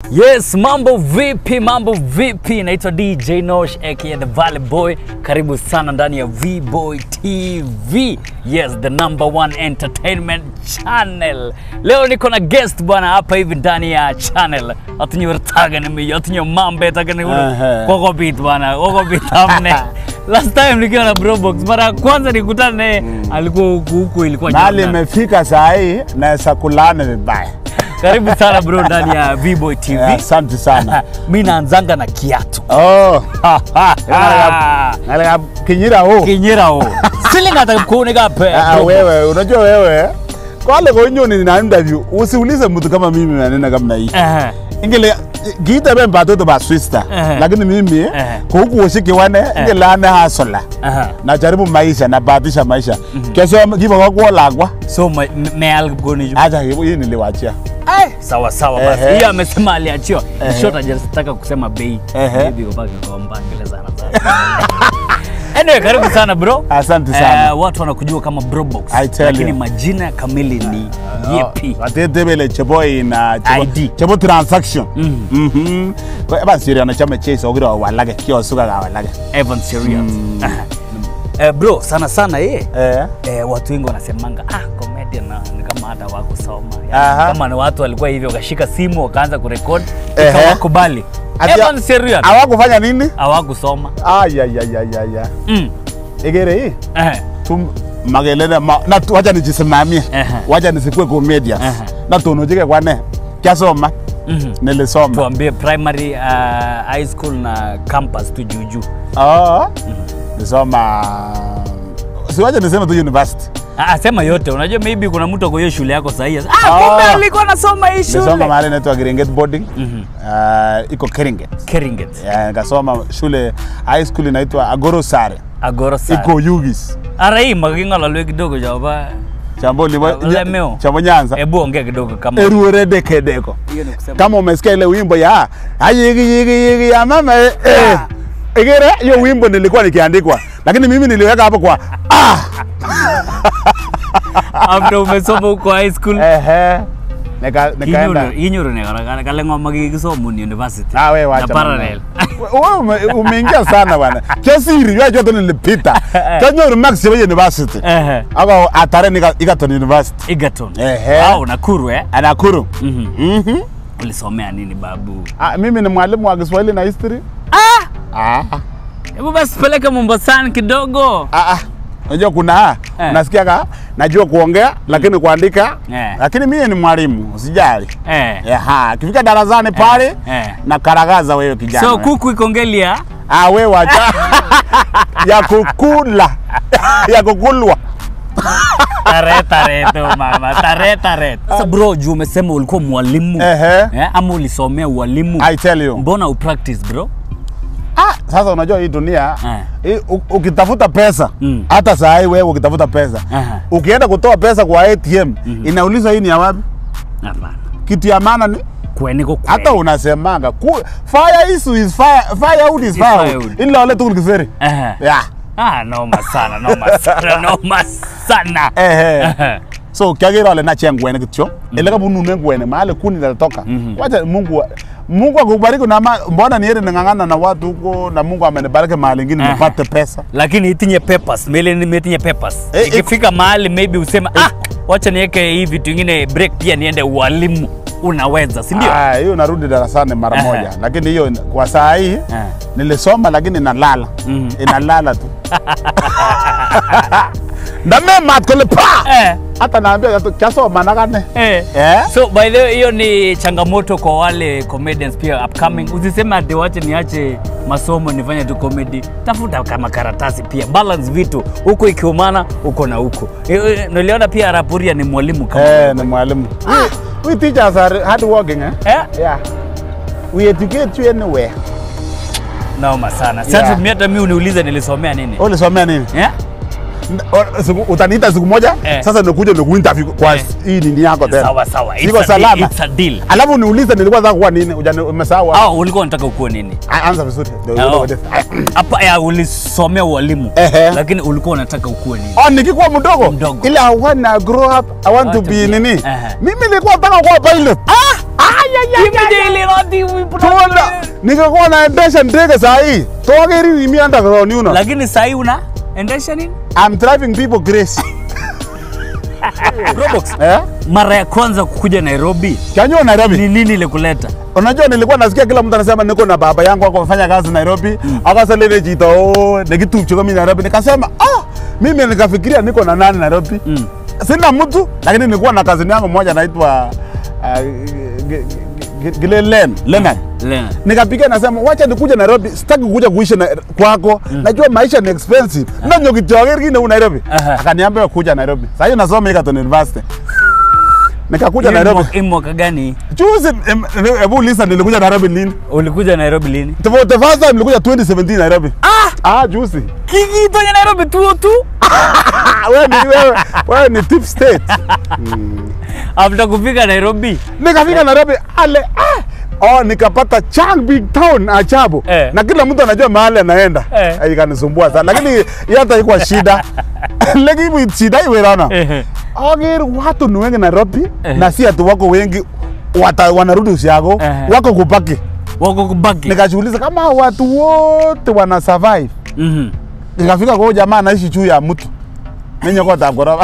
Yes, mambo vipi? Mambo vipi? Naitwa DJ Nosh aka The Valley Boy. Karibu sana ndani ya V-Boy TV. Yes, the number one entertainment channel. Leo niko na guest bwana hapa hivi ndani ya channel. Atunyortaga ni mimi, atunyo mambe taga ni ule. Ehe. Koko beat bwana, koko beat amne. Last time nikiwa na Brobox, mara ya kwanza nikutana naye alikuwa huku huku ilikuwa Mahali jana. imefika saa hii naweza kulana vibaya. Karibu sana bro ndani ya V-Boy TV. Eh, Asante sana. mi naanzanga na kiatu Oh, ngalika kinyira o. kinyira o silingata kunika pe Ah, wewe unajua wewe kwale konyoni na interview usiulize mtu kama mimi maneno kama hii. Eh, Ingele kiita be mbatoto ba sister. Ehe. Lakini mimi Ehe. kwa huku ushiki wane ingele ane hasola. aha. Najaribu maisha na bahatisha maisha. Kesho kipo kwa kuolagwa. so me- me- meal goni Acha hii niliwachia. sawa sawa basi Ehe. hiyo amesema aliachiwa Ehe. short hajataka kusema bei Ehe. maybe ubaki kwa mbangele sana sana anyway karibu sana bro Asante sana. Eh, watu wanakujua kama Brobox I tell lakini you. majina kamili ni yepi watetebele chebo ina chebo- ID. chebo transaction Mhm. Kwa- eba sirio na chame chase ogira walage kio suga ga walage Evan Serious Aha. Eh, bro sana sana ye eh eh, watu wengi wanasemanga ah, comedian na ni kama hata wakusoma Aha. yani, kama ni watu walikuwa hivyo wakashika simu wakaanza kurekod Ehe. ikawakubali Ati- Evan Serious hawakufanya nini hawakusoma ay ay ay ay ay ay. mm. igere hii eh. tum magelele ma na tu- wacha nijisimamie Ehe. wacha nisikue comedian Ehe. na tunujike kwane kiasoma Mhm. nilisoma tuambie primary uh, high school na campus tu juujuu oh nisoma siwacha niseme tu university Ah, sema yote unajua maybe kuna mtu ako hiyo shule yako sahii ah, Ah. kumbe alikuwa anasoma hii nisoma shule mahali inaitwa Keringet boarding Mhm. uh, iko Keringet Keringet Yeah, nikasoma shule high school inaitwa Agoro Sare agoro sana iko Yugis ara hii makingalalwe kidogo jaba chambo libo Lemeo. chambo Nyanza hebu ongea kidogo kama eruere kedeko hiyo ni kusema kama umesikia ile wimbo ya ayigi yigi yigi ya mama eh, eh. Igere hiyo wimbo nilikuwa nikiandikwa lakini mimi niliweka hapo kwa ah after umesoma huko high school ehe nika nikaenda inyuru ne kalengwa magigisomuni university Ah, we na wacha parallel Wewe ume- umeingia sana bwana. Kesiri yeye joto nilipita. Kanyoru Max ya university. ehe Ako atare nika Egerton University. Egerton Ehe. au Nakuru eh Anakuru. Mhm. Mhm. ulisomea nini babu Ah, mimi ni mwalimu wa Kiswahili na history. ah Ah. hebu basi peleka Mombasani kidogo Ah ah. Unajua kuna Eh. unasikia ka najua kuongea lakini kuandika Eh. lakini mimi ni mwalimu usijali. eh Eha, kifika darasani pale eh. na karagaza wewe kijana. so wewe. kuku ikongelia ah wewe wacha ya kukula ya kukulwa. tare tare tu mama tare tare sasa bro juu umesema ulikuwa mwalimu Ehe. eh, ama ulisomea ualimu I tell you. mbona upractice bro Ah, sasa unajua hii dunia Eh. hii, u- ukitafuta pesa Mm. hata saa hii wewe ukitafuta pesa Aha. ukienda kutoa pesa kwa ATM inauliza hii ni ya wapi? hapana Kitu ya maana ni kweniko kwe hata unasemanga ku, fire issue is fire, firewood is Is firewood. firewood. Ila wale tu kiseri. Ehe. Yeah. ah noma sana noma sana noma sana Ehe. Ehe. So kiagira wale na chengwene kityo. Ile kama nune ngwene mahali kuni linatoka. Wacha Mungu wa- Mungu akubariki na ma, mbona niende ningangana na watu huko na Mungu amenibariki mahali ingine Aha. nipate pesa. lakini itinye papers mele nimetinye papers Eh, ikifika mahali maybe useme ah wacha niweke hii vitu ingine break pia niende ualimu unaweza si ndio Ah, hiyo narudi darasani mara Aha. moja, lakini hiyo kwa saa hii Ah. nilisoma lakini inalala Mhm. inalala tu ndame mat kole pa eh, hata naambia tu kiasoma nakane eh. eh so by the way hiyo ni changamoto kwa wale comedians pia upcoming usiseme ati wache niache masomo nifanye tu comedy tafuta kama karatasi pia balance vitu huko ikiumana uko na huko Eh, eh, niliona pia rapuria ni mwalimu kama eh wewe. ni mwalimu we, we teachers are hard working eh eh? yeah we educate you anywhere naoma sana sasa Yeah. mimi hata mimi uniulize nilisomea nini ulisomea nini eh? N- o- siku- utaniita siku moja Eh. sasa nikuja nikuinterview kwa Eh. hii nini yako tena sawa sawa Siko It's a deal, salama. it's a deal alafu niulize nilikuwa nataka kuwa nini Ujani- umesahau hapo. au ulikuwa unataka ukuwe nini Ah, anza vizuri Ndio, Oh. ndio, ndio. hapa ya ulisomea ualimu Ehe. lakini ulikuwa unataka ukuwe nini Oh, nikikuwa mdogo Mdogo. ile I wanna grow up I want to to be be- nini Ehe. mimi nilikuwa nataka kuwa pilot ah Kimeje ile roti uipuna- Tuona ningekuwa naendesha ndege saa hii togeri ni mimi underground you know. lakini sahii una endesha nini I'm driving people grace. Robox, Eh? mara ya kwanza kukuja nairobi Kanyo Nairobi. ni nini ilikuleta Unajua nilikuwa nasikia kila mtu anasema niko na baba yangu ako afanya kazi Nairobi. Akasema ile jito oh nikitupcho kama Nairobi nikasema ah mimi nikafikiria niko na nani Nairobi. Mm. Sina mtu lakini nilikuwa na kazini yangu moja anaitwa uh, Gilelen Leonard. Lena. nikapiga nasema wacha nikuja Nairobi, sitaki kuja kuishi na, kwako mm. najua maisha ni expensive na nyo kijoger kine u Nairobi Aha. akaniambia kuja Nairobi. Sasa hiyo nasoma Egerton University nikakuja Hii Nairobi mwaka- hii mwaka gani juzi. em, Hebu listen, nilikuja Nairobi lini? ulikuja nairobi lini For the first time nilikuja 2017 Nairobi. ah Ah, juzi. kikitonya nairobi tuo tu Ah, wewe ni wewe, wewe ni tip state. after kufika nairobi Nikafika Nairobi ale ah Oh, nikapata Chang Big Town ajabu Eh. na kila mtu anajua mahali anaenda Eh. eh. Ikanisumbua sana lakini hiyo hata ikuwa shida lakini shida iwe rana Ehe. Ager watu ni wengi Nairobi Eh. na si ati wako wengi wata, wanarudi usiago Eh. wako kupaki. wako kubaki Nikajiuliza kama hao watu wote wana survive. Mhm. Nikafika kwa huyo jamaa anaishi juu ya mtu nenye kwa tabgoroba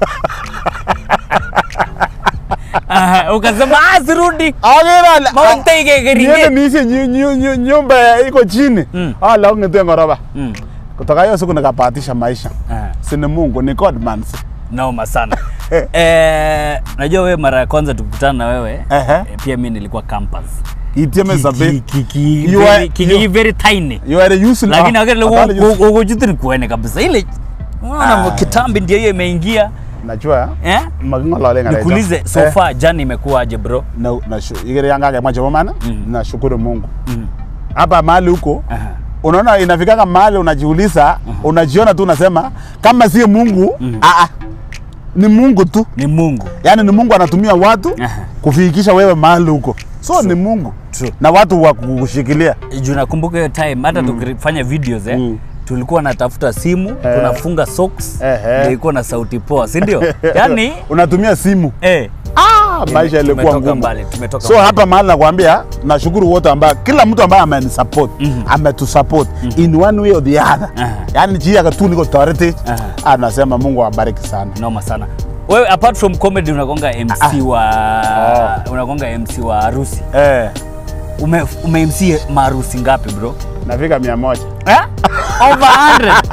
Aha, ukasema ah sirudi Ager maunta igegerige niende niishi nyu- nyu- nyu- nyumba ya- iko chini Mm. ah lao ngete ngoroba Mm. kutoka hiyo siku nikapatisha maisha Aha. si ni Mungu ni God man si. noma sana eh, najua wewe mara ya kwanza tukutana na wewe Ehe. eh, pia mi nilikuwa campus itieme sabe Kiki- You are- kiki- you- very tiny you are useless lakini ah, wakati hapana, useless. ukujutiri kuene kabisa ile unaona Ah. kitambi ndio hiyo imeingia najua eh? magingolole ngara nikuulize so far jani imekuwaje bro na na shu- igere yanga ke macho mana Mm. nashukuru Mungu Mhm. hapa mahali huko Aha. unaona inafikaka mahali unajiuliza unajiona tu unasema kama si Mungu ah, ah, ni Mungu tu ni mungu yaani ni Mungu anatumia watu Aha. kufikisha wewe mahali huko so ni Mungu True. na watu wa kukushikilia juu nakumbuka hiyo time hata tukifanya videos eh, Mm. tulikuwa natafuta simu Eh. tunafunga socks Ehe. ndio ilikuwa na sauti poa si ndio yani unatumia simu eh, ah, maisha yalikuwa tumetoka ngumu mbali tumetoka so mbali. hapa mahali nakwambia nashukuru wote ambao kila mtu ambaye amenisupport Mhm. ametusupport in one way or the other Aha. yani jia tu niko authority Aha. anasema Mungu awabariki sana noma sana wewe apart from comedy unakonga mc wa unakonga mc wa harusi eh, ume, ume mc maharusi ngapi bro nafika mia moja eh? over 100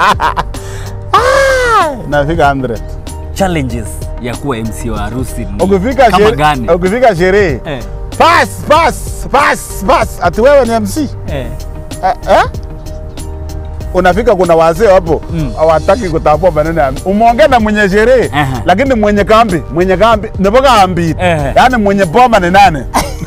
nafika 100 challenges ya kuwa mc wa harusi ni ukifika kama shere- gani ukifika sherehe eh, pass pass pass pass ati wewe ni MC eh. eh, eh? unafika kuna wazee hapo Mm. hawataki kutambua maneno ya umeongea na mwenye sherehe Aha. lakini mwenye kambi mwenye kambi nipo kambi Ehe. yaani mwenye boma ni nani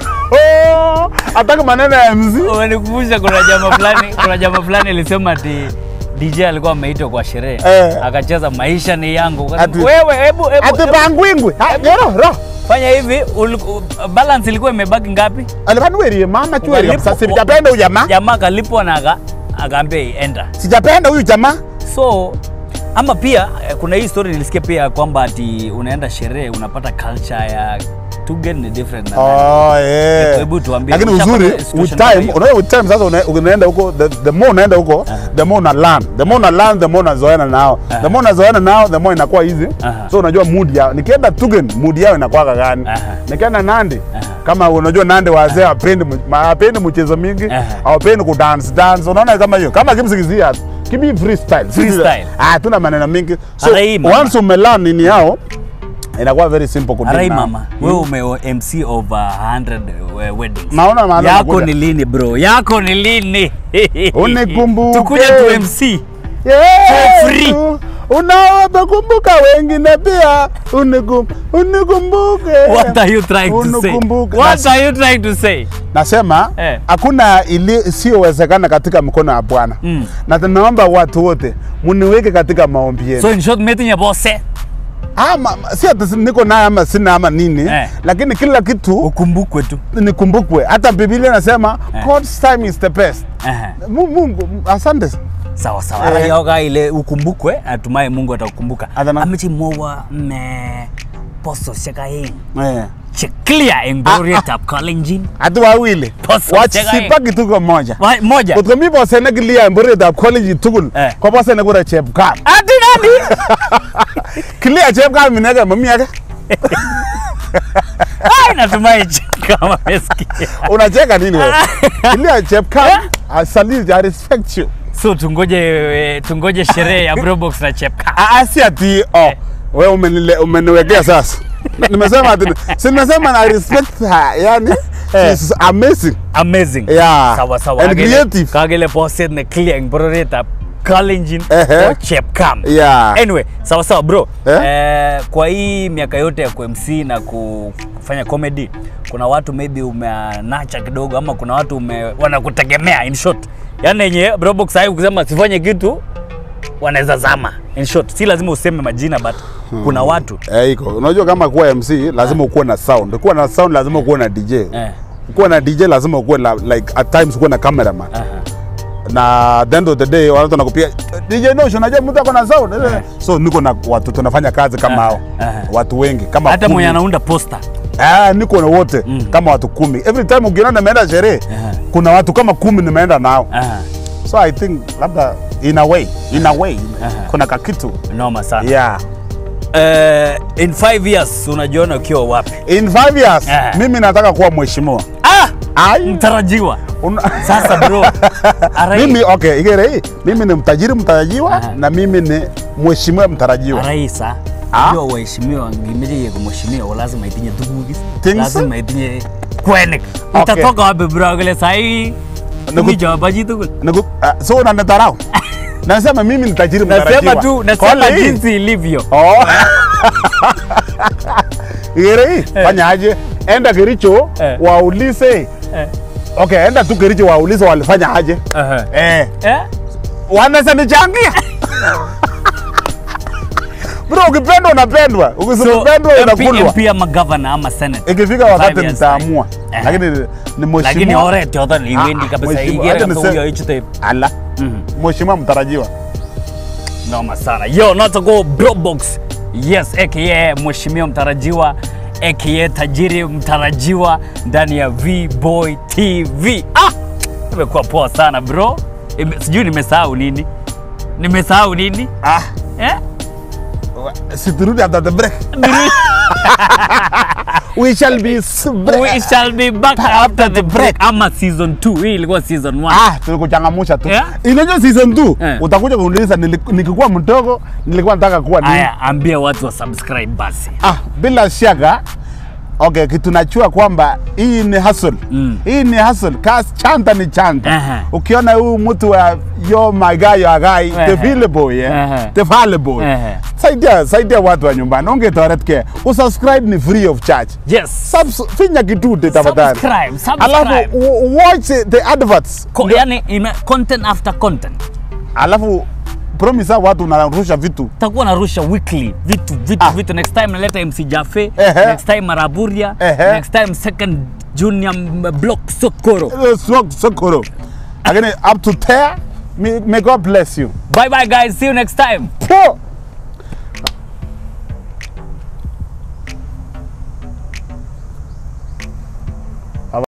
Oh, hataki maneno ya MC Umenikumbusha kuna jamaa fulani, kuna jamaa fulani alisema ati DJ alikuwa ameitwa kwa sherehe Eh. akacheza maisha ni yangu. Ukasema, Ati- Wewe hebu hebu ati hebu bangwingwi Ha, gero ro fanya hivi, uliku- balance ilikuwa imebaki ngapi? alivanuwerie mama chweri Ukalipo- kabisa sijapenda huyu jamaa Jamaa kalipwa na aka akaambia enda. sijapenda huyu jamaa So ama pia eh, kuna hii story nilisikia pia kwamba ati unaenda sherehe unapata culture ya Tugen ni different na Oh, yeah. Hebu tuambie, Lakini ushapata uzuri situation with kama time, hiyo? unajua with time sasa una- unaenda huko the, the more unaenda huko the more una learn. The more una learn the more unazoeana nao. The more unazoeana nao the more inakuwa easy. Aha. So unajua mood yao. Nikienda Tugen mood yao inakuwa gani? Aha. Nikienda Nandi Aha. kama unajua Nandi wazee hawapendi mu- hawapendi mchezo mingi, Aha. hawapendi ku dance dance. Unaona kama hiyo. Kama kimsikizia kibi freestyle. Freestyle. Ah, tuna maneno mingi. So Arai, mama. once umelearn nini yao inakuwa very simple kudeal Arai nao. mama, wewe ume MC over 100 we- weddings. Naona maana Yako nakuja. ni lini bro? Yako ni lini? Unikumbuke. Tukuje tu MC. Yeah, free. tu- unawakumbuka wengine pia unikum, unikumbuke What are you trying to say? Unikumbuke. What Nas- are you trying to say? nasema Eh. hakuna ili isiyowezekana katika mkono wa Bwana Mm. na tunaomba watu wote muniweke katika maombi yenu So in short meeting ya bosse. ama si ati si- niko naye ama sina ama nini Eh. lakini kila kitu Ukumbukwe tu. nikumbukwe hata Biblia inasema Eh. God's time is the best Aha. Mu- Mungu asante Sawa sawa. Eh. Arai yoga ile ukumbukwe, natumai Mungu atakukumbuka. Adana. Amichi mowa me posto shaka hii. eh. Che clear eng bororietab Kalenjin. ati wawili Boss, wach cheka sipaki tuko moja Wa- Moja. kotko mi boset nekilia en bororietab college tugul Eh. ko boset nekure chepkam Ati nani? kilia chepkam inege mami age Ai natumai kama umesikia. unacheka nini wewe kilia chepkam I salute I respect you So tungoje eh, tungoje sherehe ya Brobox na Chepka. Ah, ah, si ati oh wewe umenile umeniwekea sasa nimesema ati si nimesema na respect her yani she's amazing Amazing. Yeah. Sawa sawa. And Kagele- creative. Kagele boset ne clear eng bororietab Kalenjin Ehe. o Chepkam. yeah Anyway, sawa sawa bro. Eh? Eh, kwa hii miaka yote ya ku-MC na kufanya comedy, kuna watu maybe umeanacha kidogo ama kuna watu ume, wanakutegemea in short. Yaani yenye Brobox hai ukisema sifanye kitu wanaweza zama. In short, si lazima useme majina but kuna watu eh iko unajua kama kuwa MC lazima ukuwe na sound kuwa na sound lazima ukuwe na DJ eh, kuwa na DJ lazima ukuwe la, like at times ukuwe na cameraman aha. na at the end of the day watu wanakupiga DJ Nosh unajua mtu ako na sound so niko na watu tunafanya kazi kama Aha, hao aha. watu wengi kama hata kumi. mwenye anaunda poster Ah, niko na wote kama watu kumi every time ukiona nimeenda sherehe Aha. kuna watu kama kumi nimeenda nao Aha. so i think labda in a way in a way Aha. kuna kakitu noma sana yeah Eh, in five years unajiona ukiwa wapi in five years Aha. mimi nataka kuwa mheshimiwa ah! Ai. mtarajiwa Una- sasa bro arai, mimi okay igere hii mimi ni mtajiri mtarajiwa Aha. na mimi ni mheshimiwa mtarajiwa araisa Ah. jua waheshimiwa ngimeche yeko mheshimiwa lazima itinye tuguk Things? lazima itinye kwenik Okay. utatoka wapi bro kile sahii Niku- tumi chapa chitugul Niku- ah, so unanitarau nasema mimi ni tajiri mtarajiwa nasema tu nasema Kole hii. jinsi ilivyo Oh. igere hii fanya aje enda Kericho Eh. waulize Eh. okay enda tu Kericho waulize walifanya aje Aha. eh Eh? wanaweza nichangia bro ukipendwa unapendwa So, ukisipendwa MP, unakulwa MP ama governor ama senate ikifika wakati Five years nitaamua Eh. lakini ni lakini mheshimiwa oret yoton iwendi Ah, kabisa mheshimiwa, igere acha kabisa nise- huyo ichute ala mheshimiwa mtarajiwa noma sana yo natako brobox yes aka mheshimiwa mtarajiwa aka tajiri mtarajiwa ndani ya vboy tv ah imekuwa poa sana bro Ime, sijui nimesahau nini nimesahau nini ah eh? siturudi after the break we shall be s- we shall be back after the break ama season 2 hii ilikuwa season 1 ah tulikuchangamusha tu Yeah. inajua season 2 Eh. utakuja kuniuliza nili- nikikuwa mdogo nilikuwa nataka kuwa nini haya ambia watu wa subscribe basi ah bila shaka okay kitu najua kwamba hii ni hustle Mm. hii ni hustle kas chanta ni chanta Aha. ukiona huyu mtu wa yo my guy your guy Aha. the available yeah Aha. the available Aha. saidia saidia watu wa nyumbani ungetoretke usubscribe ni free of charge yes Subs finya kidude tafadhali subscribe subscribe alafu w- watch the adverts Ko, yani ime, content after content alafu promise hao watu unarusha vitu takuwa narusha weekly vitu vitu Ah. vitu next time naleta mc jafe Ehe. next time maraburia Ehe. next time second junior m- block sokoro Eh, so- sokoro lakini up to there may, may god bless you bye bye guys see you next time Poor.